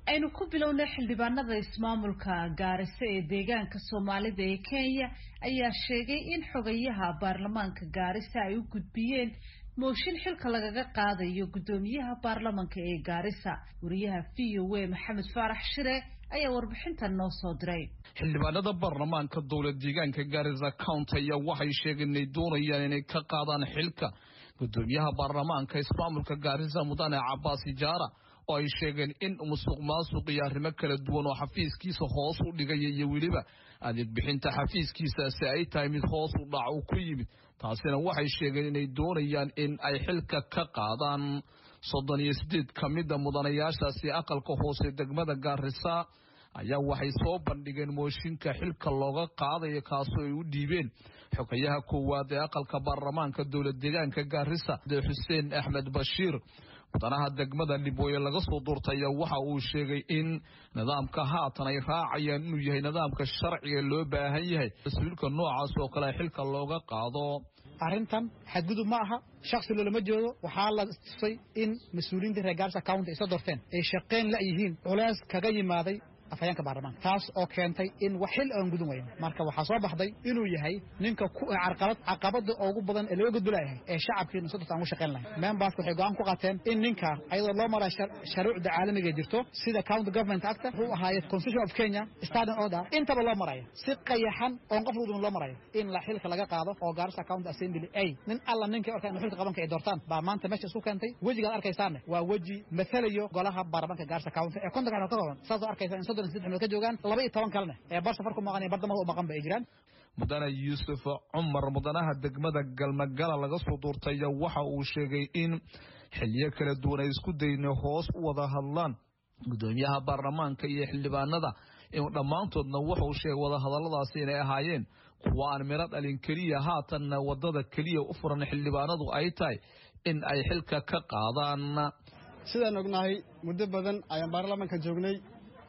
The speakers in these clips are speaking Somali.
aynu ku bilownay xildhibaanada ismaamulka gaarisa ee deegaanka soomaalida ee kenya ayaa sheegay in xogayaha baarlamaanka gaarisa ay u gudbiyeen mooshin xilka lagaga qaadayo guddoomiyaha baarlamanka ee gaarisa wariyaha v o a maxamed faarax shire ayaa warbixintan noo soo diray xildhibaanada baarlamaanka dowlad deegaanka gaarisa county ayaa waxay sheegeen inay doonayaan inay ka qaadaan xilka guddoomiyaha baarlamaanka ismaamulka gaarisa mudane cabaas ijaara oo ay sheegeen in musuq maasuq iyo arrimo kala duwan oo xafiiskiisa hoos u dhigaya iyo weliba adeeg bixinta xafiiskiisaasi ay tahay mid hoos u dhac u ku yimid taasina waxay sheegeen inay doonayaan in ay xilka ka qaadaan soddon iyo siddeed ka mida mudanayaashaasi aqalka hoose degmada gaarisa ayaa waxay soo bandhigeen mooshinka xilka looga qaadayo kaasoo ay u dhiibeen xogayaha koowaad ee aqalka baarlamaanka dowlad deegaanka gaarisa xuseen axmed bashiir mudanaha degmada libooye laga soo duurtaya waxa uu sheegay in nidaamka haatan ay raacayaan inuu yahay nidaamka sharciga loo baahan yahay mas-uulka noocaas oo kale xilka looga qaado arrintan xadgudub ma aha shaksi loolama jeedo waxaa la tusay in mas-uuliyiinta reer gaarisa county ay soo doorteen ay shaqeyn la yihiin culays kaga yimaaday afhayeenka baarlamaanka taas oo keentay in wax xil aan gudun weyno marka waxaa soo baxday inuu yahay ninka ku carqalad caqabada ugu badan ee laga gudbulayahay ee shacabkiina sodorta aan u shaqayn lahayn memberska waxay go-aan ku qaateen in ninka ayadoo loo maraa sharuucda caalamiga jirto sida county government acta wuxuu ahaaye constitution of kenya standing order intaba loo maraya si qayaxan oon qof lugudun loo marayo in la xilka laga qaado oo gaarisa county assembly ay nin alla ninkay orkaa inu xilka qabanka ay doortaan baa maanta meesha isku keentay wejigaad arkaysaanne waa weji mathalayo golaha baarlamaanka gaarisa county ee kontonkan ka kooban saasoo arkaysa ka joogaan laba iyo toban kalene ee bar safar ku maqan iyo bardamada u maqan ba ay jiraan mudane yuusuf cumar mudanaha degmada galmagala laga soo duurtaya waxa uu sheegay in xiliyo kala duwan ay isku dayna hoos u wada hadlaan guddoomiyaha baarlamaanka iyo xildhibaanada inuu dhammaantoodna wuxuu sheegay wadahadalladaasi inay ahaayeen kuwa aan miro dhalin keliya haatanna wadada keliya u furan xildhibaanadu ay tahay in ay xilka ka qaadaan sidaan ognahay muddo badan ayaan baarlamaanka joognay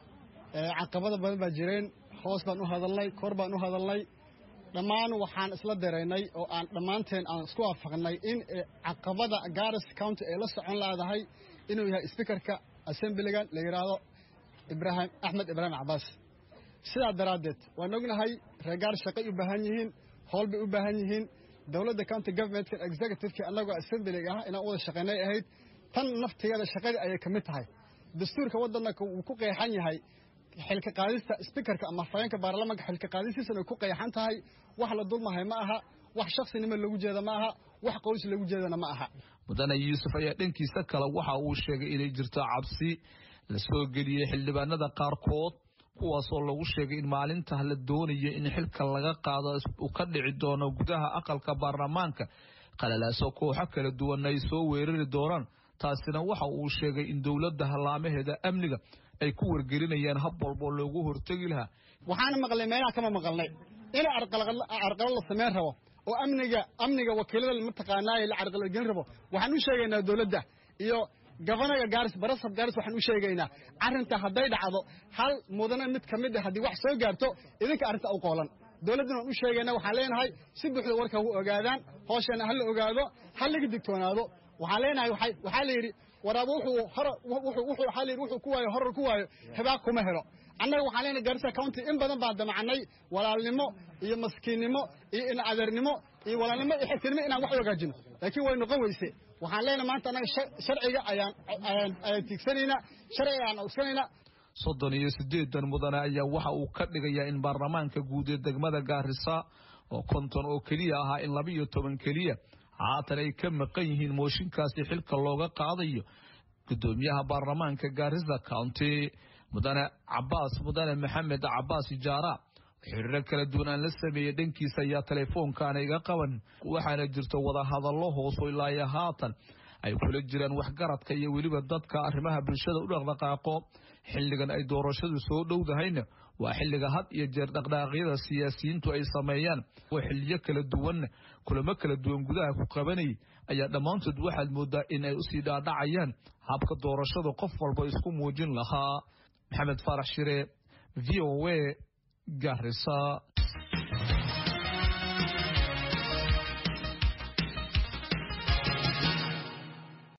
caqabada badan baa jireen hoos baan u hadalnay kor baan u hadalnay dhammaan waxaan isla daraynay oo aan dhammaanteen aan isku waafaqnay in caqabada garis county ay la socon laadahay inuu yahay speakerka assemblygan la yidhaahdo ibrahim axmed ibraahim cabaas sidaa daraaddeed waan ognahay reer gaaris shaqay u baahan yihiin howl bay u baahan yihiin dowladda county governmentka executiveka annagoo assemblyga ah inaan u wada shaqaynay ahayd tan naftigeeda shaqadii ayay ka mid tahay dastuurka waddanka wuu ku qeexan yahay xilka qaadista speakerka ama afhayeenka baarlamaanka xilka qaadistiisana ku qeexan tahay wax la dulmahay ma aha wax shaksinimo lagu jeeda ma aha wax qoys lagu jeedana ma aha mudane yuusuf ayaa dhankiisa kale waxa uu sheegay inay jirto cabsi la soo geliyey xildhibaanada qaarkood kuwaasoo lagu sheegay in maalinta la doonayo in xilka laga qaado uu ka dhici doono gudaha aqalka baarlamaanka qalalaaso kooxo kala duwan ay soo weerari doonaan taasina waxa uu sheegay in dowladda hallaamaheeda amniga ay ku wargelinayaan hab walboo loogu hortegi lahaa waxaana maqlay meelaha kama maqalnay in carqalad la samayn rabo oo amniga amniga wakiilada mataqaanaaye la carqaladgelin rabo waxaan u sheegaynaa dowladda iyo gabanaga gaaris barasab gaaris waxaan u sheegaynaa arrinta hadday dhacdo hal mudane mid ka mid a haddii wax soo gaarto idinka arrinta u qoolan dowladdana waan u sheegaynaa waxaan leenahay si buuxda warka u ogaadaan hooshana ha la ogaado ha laga digtoonaado waxaan leenahay waxaa la yidhi waraaba wuxuu hor wuxuu waxaa la yidhi wuxuu ku waayo horar ku waayo hibaaq kuma helo annaga waxaan leenahay garissa county in badan baan damacnay walaalnimo iyo maskiinnimo iyo inacadeernimo iyo walaalnimo iyo xigtinimo inaan wax hagaajino laakiin way noqon weyse waxaan leenahay maanta annaga sharciga ayaan ayaan tiigsanaynaa sharciga ayaan ogsanaynaa soddon iyo siddeedan mudane ayaa waxa uu ka dhigayaa in baarlamaanka guud ee degmada gaarisa oo konton oo keliya ahaa in laba iyo toban keliya haatan ay ka maqan yihiin mooshinkaasi xilka looga qaadayo guddoomiyaha baarlamaanka gaarisa county mudane cabaas mudane maxamed cabaas ijaara xiriiro kala duwan aan la sameeyey dhankiisa ayaa teleefoonkaana iga qaban waxaana jirto wadahadallo hooso ilaayo haatan ay kula jiraan waxgaradka iyo weliba dadka arrimaha bulshada u dhaqdhaqaaqo xilligan ay doorashadu soo dhowdahayna waa xilliga had iyo jeer dhaqdhaqaaqyada siyaasiyiintu ay sameeyaan oo xiliyo kala duwanna kulamo kala duwan gudaha ku qabanayay ayaa dhammaantood waxaad moodaa in ay usii dhaadhacayaan habka doorashada qof walba isku muujin lahaa maxamed faarax shire v o a garisa